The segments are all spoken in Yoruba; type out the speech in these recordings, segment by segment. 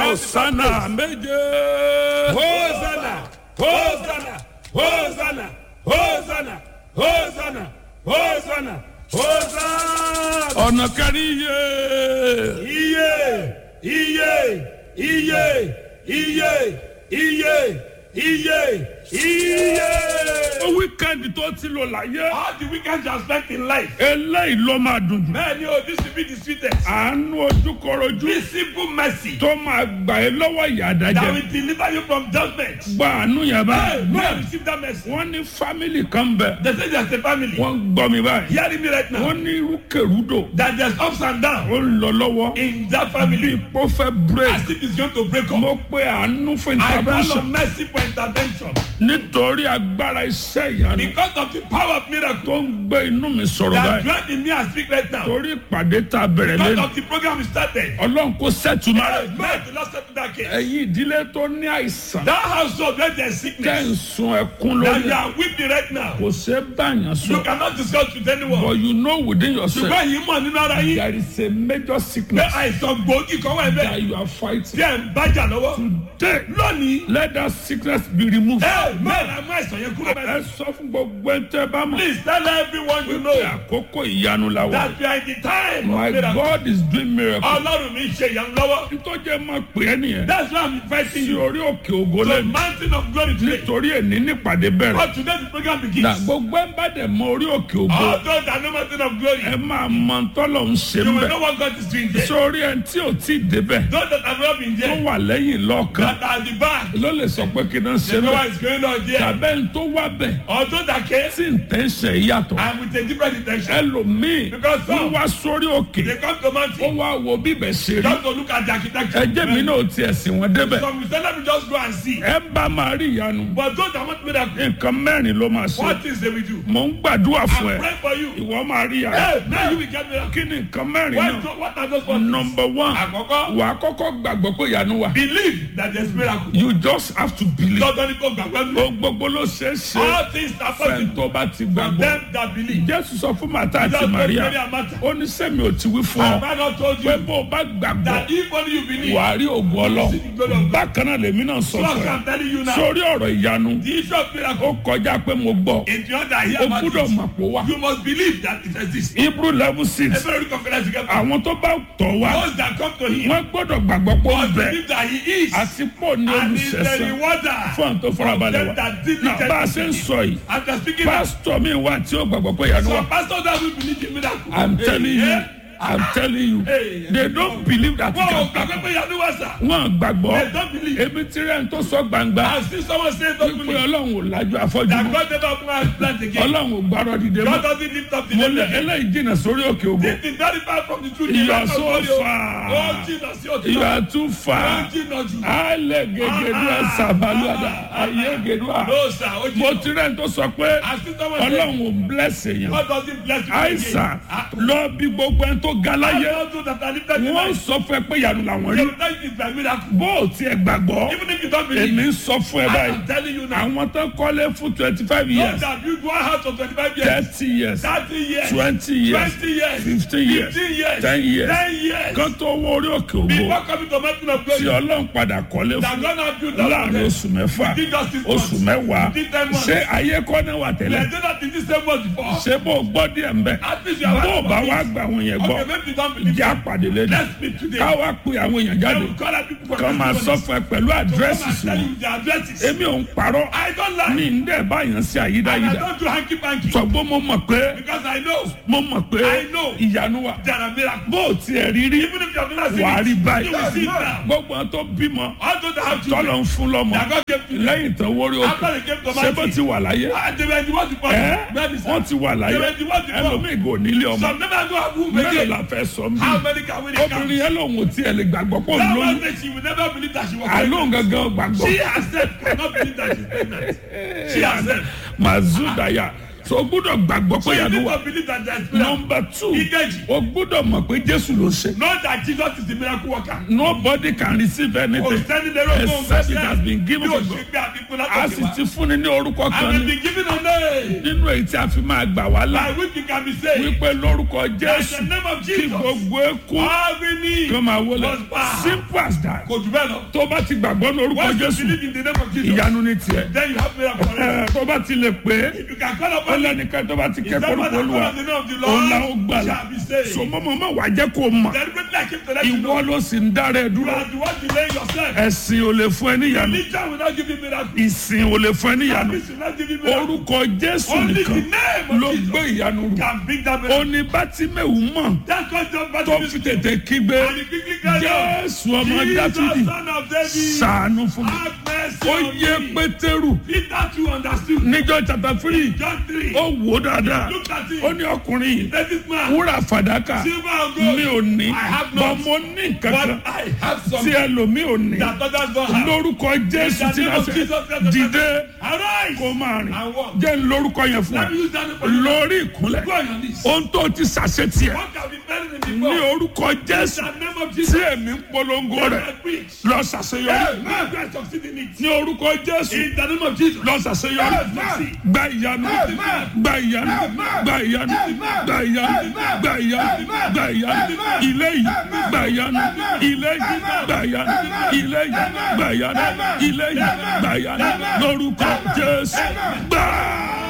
Hosanna méje. Hosanna, Hosanna, Hosanna, Hosanna, Hosanna, Hosanna, Hosanna. Ọ̀nà kẹrin yé. Iye, iye, iye, iye, iye, iye, iye. Ó wíkẹ́ndì tó ti lò láyé. All the weekends you have spent in life. Eléyìí ló máa dùn jù. Man, you this will be the sweetest. Àánú ojúkọrojú This simple mercy tó máa gbà ẹ́ lọ́wọ́ ìyà that àdájẹ́. will deliver you from judgment. Gba àánú yẹn Hey, báyìí. man, receive that mercy. Wọ́n ní fámìlì kan bẹ̀. They say there's a family. Wọ́n gbọ́ mi báyìí. Hearing me right now. Wọ́n ní irúkèrúdò. That there's ups and downs Ó ń lọ lọ́wọ́. in that Bí family. ipò fẹ́ break. As if it's going to break up. Mo pe àánú fún I call intervention. on mercy for intervention. Nítorí agbára iṣẹ́ ìyanu Because of the power of miracle tó ń gbé inú mi sọ̀rọ̀ that báyìí. dwell in me and speak right now. Torí ìpàdé tá a bẹ̀rẹ̀ Because lẹ́nu. of the program we started. Ọlọ́run kò sẹ́tùmá Hey, rẹ̀. man, the last step to that case. Ẹ̀yin ìdílé tó ní àìsàn. That household where there's Tẹ́ sickness ń sun ẹkún that you lórí. are weeping right now. Kò ṣe é báyàn You sọ. cannot discuss with anyone. But you know within yourself. Ṣùgbọ́n yìí mọ̀ nínú ara yín. There is a major Pé sickness àìsàn gbòógì kan wà that bẹ́ẹ̀. you are fighting. Tí ẹ̀ ń bájà lọ́wọ́. Today, Lónìí. let that sickness be removed. Hey, man, àmọ́ àìsàn yẹn kúrò Ẹ bẹ́ẹ̀. sọ fún gbogbo ẹ̀ tẹ́ bá mọ̀. Please tell everyone you Pé know àkókò ìyanu la wà. that we are in the time My of miracle. God is doing miracle. Ọlọ́run mi ń ṣe ìyanu lọ́wọ́. Nítorí máa pè é nìyẹn. That's why I'm inviting Sí you orí òkè ògo to the lẹ́nu. mountain of glory today. Nítorí èní nípàdé bẹ̀rẹ̀. But today the program Na begins. gbogbo ẹ̀ bá dẹ̀ mọ orí òkè ògo. All those that know mountain of glory, Ẹ máa mọ tọ́lọ̀ ń ṣe you ń will bẹ̀. know what God is doing there. Sórí ẹni tí ò tí ì débẹ̀. Those that have not been Tó there, wà lẹ́yìn lọ́ọ̀kan. that are at the back, Ló lè sọ pé kí náà ṣe they know bẹ̀. what is going on there. Tàbẹ́ ń tó wá bẹ̀. Or those that came Tí ń tẹ́ ń ṣe yàtọ̀. and with a different intention, Ẹlòmíì Because some- wọ́n wá sórí òkè. they come to Ó mountain wá wo bíbẹ̀ ṣe rí. just to look at the architecture. Ẹjẹ́ mi náà tiẹ̀ sìn wọ́n débẹ̀. Some will say, let me just go and see. Ẹ bá máa rí ìyanu. But those that want miracle, Nǹkan mẹ́rin ló máa ṣe. what things they will do? Mò ń gbàdúrà fún I'm ẹ. praying for you. Ìwọ máa rí ìyanu. Hey, now you will get miracle. Kí ni nǹkan mẹ́rin What, náà? what are those ones? Number one, Àkọ́kọ́, wà á kọ́kọ́ gbàgbọ́ pé ìyanu wà. believe that there's miracle. You just have to believe. Lọ́dọ̀ ni kò gbàgbọ́ mi. Ohun gbogbo ló ṣe é ṣe. All things are Fẹ́ni possible tó bá ti for gbàgbọ́. them that believe. Jésù sọ fún Màtá àti Just go Màríà. Mary and Martha. Ó ní sẹ́mi ò ti wí fún Have ọ. I not told Pé you bó o bá gbàgbọ́, that if only you believe, wà á rí ògùn ọlọ́. Bákan náà lèmi náà sọ so fún ẹ. I'm telling you now, Sórí ọ̀rọ̀ ìyanu, the issue of ó miracle, kọjá pé mo gbọ́. in the other here O about gbúdọ̀ it, mọ̀ pé wá. you must believe that it exists. Hebrew level six. Every confidence you get, Àwọn tó bá tọ̀ wá, those that come to him, wọ́n gbọ́dọ̀ gbàgbọ́ pé ó must bẹ̀. believe that he is, Àti pọ̀ ní and is the olùṣẹ́sán. rewarder Fún àwọn tó farabalẹ̀ them wá. that Náà bá a ṣe ń diligently. sọ yìí, And they're speaking now. pásítọ̀ mi wà tí ó gbàgbọ́ pé ìyanu wà. Some pastors that will believe in miracle. I'm telling you, Eh? I'm telling you, Hey. they don't believe that it Wọ́n ò can gbàgbé happen. pé ìyanu wà sà. Wọ́n gbàgbọ́. They don't believe. Ebi tí rẹ̀ ń tó sọ gbangba. I see someone say don't Wípé believe. Ọlọ́run ò lajú afọ́jú That mọ́. God never open our plant again. Ọlọ́run ò gbárọ̀ dìde God mọ́. doesn't lift up the Mo name lè again. eléyìí jìnnà sórí òkè ògo. This is very far from the truth. You are That's so not God, oh. far. Oh, Jesus, you're too You far. are too far. Oh, Jesus, you- Alẹ́ gègédú ẹ̀sàbálùwàdà. Ayé gèdúà. No, sir. Oh, Mo Jesus. ti rẹ̀ ń tó sọ pé I see someone say, Ọlọ́run ò bless èèyàn. God doesn't bless you Àìsàn again. lọ bí gbogbo ẹni tó ga I láyé. don't do that. I lift up the Wọ́n life. sọ fún ẹ pé ìyanu làwọn They rí. will tell you it's by miracle. Bó o tiẹ̀ gbàgbọ́. Even if you don't believe, Èmi ń sọ fún ẹ I báyìí. am telling you now. Àwọn tó kọ́lé fún twenty five Those years, that built one house for 25 years, thirty years, 30 years, twenty years, 20 years, fifteen years, 15 years, ten years. 10 years. Kan tó wọ orí òkè ògo Before coming to mountain of tí glory, Ọlọ́run padà kọ́lé that fún God has built up láàrin oṣù mẹ́fà Within just six oṣù months. mẹ́wàá Within ten months. ṣé ayé kọ́ náà wà We tẹ́lẹ̀ are doing that in this same month before. ṣé bó o gbọ́ díẹ̀ ń bẹ̀ At least you are bó o bá right wá about gba àwọn yẹn it. gbọ́ Okay, maybe you don't believe jẹ́ it. àpàdé lẹ́nu Let's meet today. ká wá pe àwọn èèyàn jáde I will call out people for kàn máa sọ testimonies. fún ẹ pẹ̀lú Come àdírẹ́sì and sí tell wọn you the addresses. èmi ò ń parọ́ I don't ní lie. ń dẹ̀ báyàn sí And I àyídáyídá don't do hanky panky. sọgbọ́n mo mọ̀ pé Because I know mo mọ̀ pé I know. ìyanu wà there are miracles. bó o tiẹ̀ rí rí Even if you have not seen wà á rí it, báyìí you will see it now. gbogbo àwọn tó bímọ All those that have tọ́lọ̀ children, ń fún lọ́mọ that God gave to them. lẹ́yìn tán wórí òkè After they came to ṣé bó mountain, ti wà láyé and they were the ones before. ẹ́ Maybe, sir. wọ́n ti wà láyé They were the ones before. ẹlòmíì gò nílé ọmọ Some never go have womb mélòó again. la fẹ́ sọ ń bí How many can we count? obìnrin yẹn lòun ò tiẹ̀ lè gbàgbọ́ pé òun That lóyún one day she will never believe that she was àlóhùn pregnant. gangan gbàgbọ́ She herself cannot believe that she's pregnant. She herself. mazudaya tó o gbúdọ̀ gbàgbọ́ So pé you ìyanu need wà to believe that there is miracle. nọmba two Ìkejì. o gbúdọ̀ mọ̀ pé jésù ló ṣe Know that Jesus is the miracle worker. nobody can receive Kò anything sẹ́ni lérò fún òun except it has been given Bí o to ṣe God gbé àfikún a látọ̀kẹ́ sì wá. ti fúnni ní orúkọ I kan will ní be given a name. nínú èyí tí a fi máa gbà wá là By which you can be saved. wípé lórúkọ By the jésù name of kí Jesus. gbogbo eku Every knee kí wọ́n máa wọlé must bow. simple as that Kò jù bẹ́ẹ̀ lọ. tó bá ti gbàgbọ́ ní orúkọ Once you jésù believe in the name of Jesus, ìyanu ní tiẹ̀ then you have miracle already. Ẹ, tó bá ti lè pé If you can call ó upon him, lẹ́nìkan tó bá ti is kẹ́kọ̀ọ́ that what orúkọ I call olúwa on the name of the òun la ó Lord? gbàlà Shall be saved. sọmọmọmọ wàá jẹ́ kó o mọ̀ Deliberately I keep to let you ìwọ know. ló sì ń dára ẹ You dúró are the one delaying yourself. ẹ̀sìn ò lè fún ẹ níyanu Religion will not give you miracle. ìsìn ò lè fún ẹ níyanu Service will not give you miracle. orúkọ jésù Only the nìkan name ló of gbé Jesus ìyanu rù can bring that miracle. òní bátímẹ̀wù mọ̀ That's what John tó Baptist fi tètè kígbe And he quickly cried out, jésù ọmọ Jesus, dáfídì son of David, sàánú fún mi have mercy ó on yẹ me. pétérù Peter too understood. níjọ́ chapter three John 3. ó wò ó dáadáa Look at him. ó ní ọkùnrin yìí Let this man. wúrà fàdákà Silver and mi gold. ò ní I have bọ́ not. mo ní kankan But I have tí something ẹlòmíì ò ní that others don't have. lórúkọ jésù In the tí name náà of ṣe Jesus Christ, dìde Arise. kó máa rìn And walk. jẹ́ ń lórúkọ yẹn fún Let ẹ me use that name for you. lórí ìkúnlẹ̀ Go on your knees. ohun tó ti ṣàṣetì ẹ What can be better than ní before? orúkọ In jésù the name of tí Jesus. èmi ń polongo rẹ I preach. lọ ṣàṣeyọrí Amen. God succeed in it. ní orúkọ jésù In the name of Jesus. lọ ṣàṣeyọrí Amen. gba ìyanu gba ìyanu gba ìyanu gba ìyanu gba ìyanu gba ìyanu ilé yìí gba ìyanu ilé yìí gba ìyanu ilé yìí gba ìyanu ilé yìí gba ìyanu lórúkọ jésù gbà.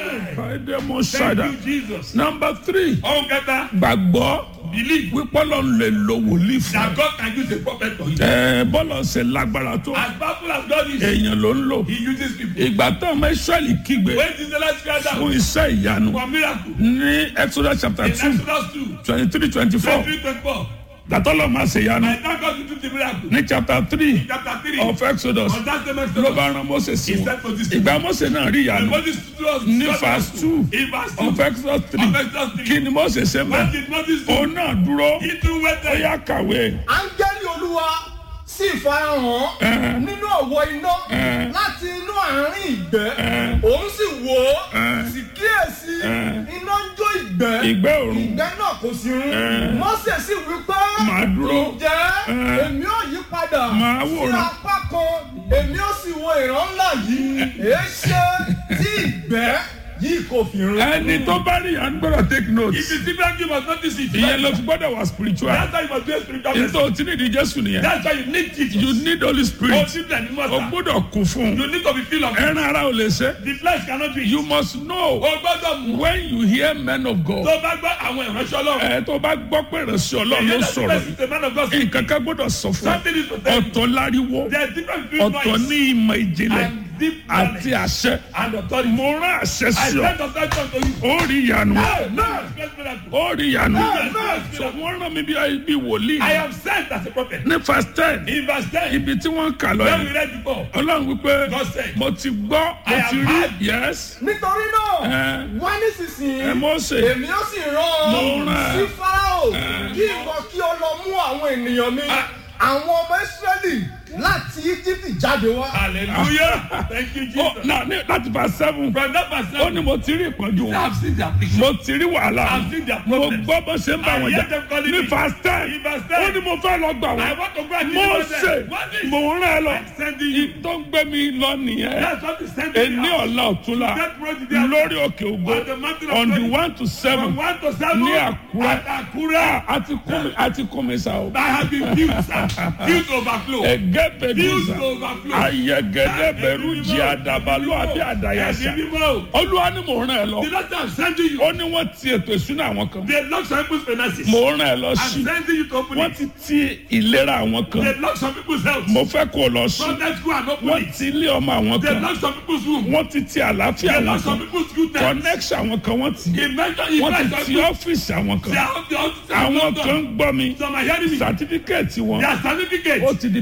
Fàdémọ̀ Thank ṣàdá. you, Jesus. Number three, Oh, get that. gbàgbọ́ Believe wípé Ọlọ́run lè lo wòlíì fún that God can use a prophet for you. ẹ bọ́lọ̀ ṣe lágbára tó As powerful as God is, èèyàn ló ń lò. He uses people. Ìgbà tó ọmọ Ísírẹ́lì kígbe When did the last cry fún down iṣẹ́ ìyanu for miracle? ní Exodus chapter In two Exodus 2, twenty three twenty four 23, 24. dàtọ́lọ́ máa ṣe ìyanu I thank God to do the miracle. ní chapter three Chapter 3. of Exodus On that same ló Exodus. bá ran Mose sí He wọn said to this ìgbà Mose náà rí And ìyanu Moses stood us. ní verse two In verse 2. of Exodus three Of Exodus 3. kí ni Mose ṣe What mọ́ did Moses do? òun náà dúró He too ó waited. yá kàwé áńgẹ́lì olúwa sì farahàn nínú ọ̀wọ́ iná láti inú àárín ìgbẹ́ òun sì wò ó sì kíyèsí iná ń jó ìgbẹ́ ìgbẹ́ òrùn ìgbẹ́ náà kò sí run mọ́sẹ̀ sì wí pé Màá dúró. ǹjẹ́ èmi ò yí padà Màá sí wòran. apá kan èmi ò sì wo ìran ńlá yìí èéṣe tí ìgbẹ́ yìí kò fi run. ẹni tó bá rí ìyanu gbọ́dọ̀ take note If you see miracle, you must notice it. ìyẹn ló fi gbọ́dọ̀ wà spiritual That's why you must be a spiritual person. nítorí tí nídìí Jésù nìyẹn That's why you need Jesus. you need Holy Oh, Spirit simply and you must. o gbọ́dọ̀ kún fún un You need to be filled of it. ẹran ara ò lè ṣe The flesh cannot do it. you must know O gbọ́dọ̀ mú. when you hear men of God Tó bá gbọ́ àwọn ìránṣẹ́ Ọlọ́run. ẹ tó bá gbọ́ pé ìránṣẹ́ Ọlọ́run ló Ìyẹn náà sọ̀rọ̀ ti the man of God. nǹkan kan gbọ́dọ̀ sọ fún ẹ Something is to tell you. ọ̀tọ̀ láriwo There is difference between ọ̀tọ̀ noise ní ìmọ̀ ìjìnlẹ̀ and deep àti knowledge àṣẹ and authority. mo rán àṣẹ I sí ọ send authority unto you. ó rí ìyanu Amen. Expect miracle. ó rí ìyanu Amen. so wọ́n rán mi bí bí wòlíì I am sent as a prophet. ní verse ten In verse 10, ibi tí wọ́n kà lọ when yìí we read before, Ọlọ́run wípé God said, mo ti gbọ́ mo I ti have rí heard. yes nítorí náà ẹ wá nísinsìnyí ẹ Mósè èmi ó sì rán Mo ọ rán ẹ. sí farao kí ìwọ kí o lọ mú àwọn ènìyàn mi àwọn ọmọ israẹli láti íjíbítì jáde wá. Hallelujah. Thank you, ó Jesus. náà ní láti verse seven From that verse, ó ní mo ti rí ìpọ́njú I wọn have seen their picture. mo ti rí wàhálà I've seen their mo problems. gbọ́ bó ṣe ń bá I wọn hear jà them calling ní me. verse ten In verse ó 10, ní mo fẹ́ lọ gbà I wọ́n want to go and deliver Mósè them. What is mo ń rán ẹ lọ I'm sending you? tó ń gbé mi lọ nìyẹn That's what is sending ẹni me out. ọ̀la ọ̀túnla That road is there. lórí òkè ògbó On the mountain of on the glory. one to seven From one to seven. ní Àkúrẹ́ At Àkúrẹ́. àti kún mi àti kún mi sa o I have been filled, sir. Filled to overflow. ẹgẹ Filled bẹdùsà to overflow. ayẹgẹdẹ bẹrù jí àdàbàlú àbí àdàyàsá Ẹ̀mí mímọ́. olúwa ni mò ń rán ẹ lọ The Lord I'm sending you. ó ní wọ́n ti ètò ìsúná àwọn kan They lock some people's finances. mò ń rán ẹ lọ I'm sí sending you to open wọ́n it. ti ti ìlera àwọn kan They lock some people's health. mo fẹ́ kó o lọ sí From that school and open wọ́n it. ti ilé ọmọ àwọn They kan lock some people's room. wọ́n ti ti àlàáfíà They àwọn lock some kan people's goodness. connection àwọn kan wọ́n ti He mentioned he wọ́n ti mentioned ti some ọ́fíìsì àwọn They kan are the officers. àwọn kan ń gbọ́ mi Some are hearing me. sàtífíkẹ́ẹ̀tì wọn Their certificate ó ti di pépà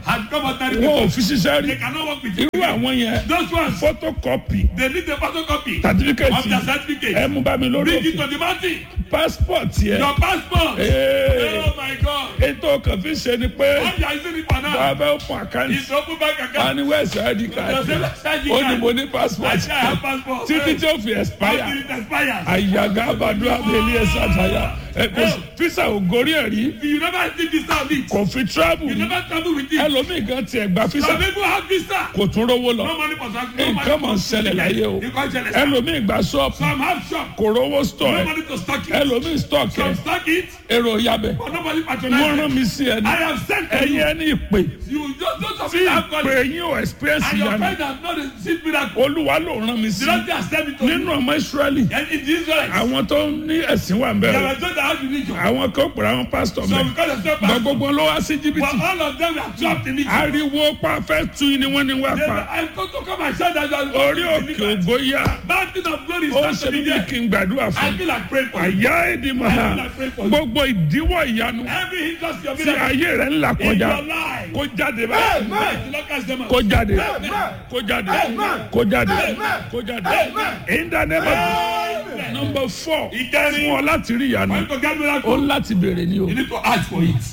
has become ordinary wọn ò people. fi ṣiṣẹ́ rí They cannot work with you. irú àwọn yẹn Those ones, photocopy they need a photocopy of certificate their certificate. ẹ mú bá mi lórí Bring it òfin to the mountain. passport yẹ Your passport. Hey. Oh my God. ètò kan fi ṣe ni pé What you are using it for now? bàbá fún àkáǹtì It's open bank account. wọn ni wẹ́ẹ̀sì id card ó ní mo ní passport I say I have passport. títí tí ó fi expire Until it expires. àyàgá àbàdo abẹ́lé ẹ̀sà àtàyà ẹ kò sí fisa ò gorí ẹ̀ rí You never see visa on it. kò fi travel You rí never travel with it. ẹlòmíì kan tiẹ̀ gba fisa Some people have visa. kò tún rówó lọ No money for transport. No nǹkan mọ̀ ń money ṣẹlẹ̀ láyé o You can't tell us. ẹlòmíì gba ṣọ́ọ̀pù Some have shop. kò rówó store No ẹ̀ money to stock it. ẹlòmíì stock ẹ̀ Some stock it. èrò yabẹ̀ But nobody wọ́n patronize rán it. mi sí ẹni I have sent to ẹ̀yin you. ẹni ìpè You just don't tí submit that ìpè calling. yín ò experience And your yanu friend has not received miracle. olúwa ló rán mi sí The Lord has sent it to you. nínú ọmọ israẹli And it is right. àwọn tó ní ẹ̀sìn wà ń There bẹ̀rẹ̀ were those that have religion. àwọn kan pèrè àwọn pásítọ̀ So mẹ́ because of self gba gbogbo ló wá sí But jìbìtì all of them were trapped in it. ariwo pa fẹ́ tu ni wọ́n ní wá They pa were, I come to come and shout that you are orí òkè ògo yá Mountain of glory is ó ń not ṣe to be bíbí there. kí n gbàdúrà I fún feel like praying for you. àyà èdè màá gbogbo ìdíwọ́ ìyanu Every hindrance your tí miracle ayé rẹ̀ ń là in kọjá your life. kó jáde báyìí The Lord cast them out. kó jáde kó jáde kó jáde kó jáde in the name of number four fún ọ láti rí ìyanu Want to get ó miracle? láti béèrè ni o You need to ask for it.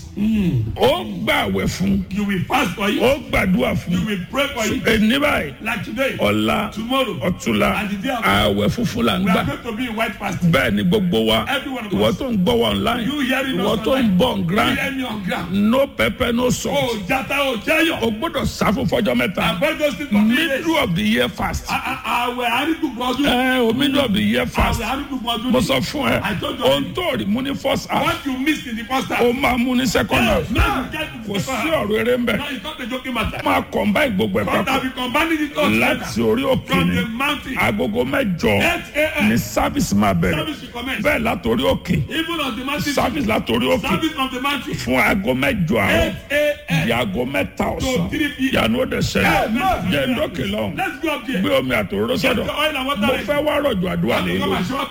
ó gbàwẹ̀ fún You will fast for it. ó gbàdúrà You fún will pray for it. ẹni báyìí Like today, ọ̀la tomorrow, ọ̀túnla And the day after. ààwẹ̀ funfun là ń we gbà are going to be in white fasting. bẹ́ẹ̀ ni gbogbo wa Every one of ìwọ us. tó ń gbọ́ wa online You hearing us ìwọ tó ń online. bọ̀ ń You grand hear me on ground. no pepper no salt Oh, jata, oh, jayo. o gbọ́dọ̀ sá fún fọjọ́ mẹ́ta Avoid those things for three days. middle of the year fast Àwẹ̀ àrídùgbò ọdún. ẹ o middle of the year fast Àwẹ̀ àrídùgbò ọdún. mo sọ fún ẹ I told you. ohun tó rí mú ní first half What you missed in the first half. ó máa mú ní second half Now you get to kò the sí second half. ọ̀rọ̀ eré ń bẹ̀ Now it's not a joking matter. máa combine gbogbo ẹ̀ God papọ̀ have been combining it all together. láti orí òkè From ni the mountain. agogo mẹ́jọ 8 a.m. ní service máa bẹ̀rẹ̀ Service will commence. bẹ́ẹ̀ látòrí òkè Even on the mountain. service látòrí òkè Service on the mountain. fún aago mẹ́jọ àárọ̀ 8 a.m. di aago mẹ́ta ọ̀sán To 3 p.m. yanu ó dẹ̀ ṣẹlẹ̀ Amen. jẹ́ ndókè lọ́hùn Let's go up there. gbé omi àtòróró Get sọ́dọ̀ the oil and water mo ready. fẹ́ wá rọ̀jò àdúrà I'm lé going to lórí come and show up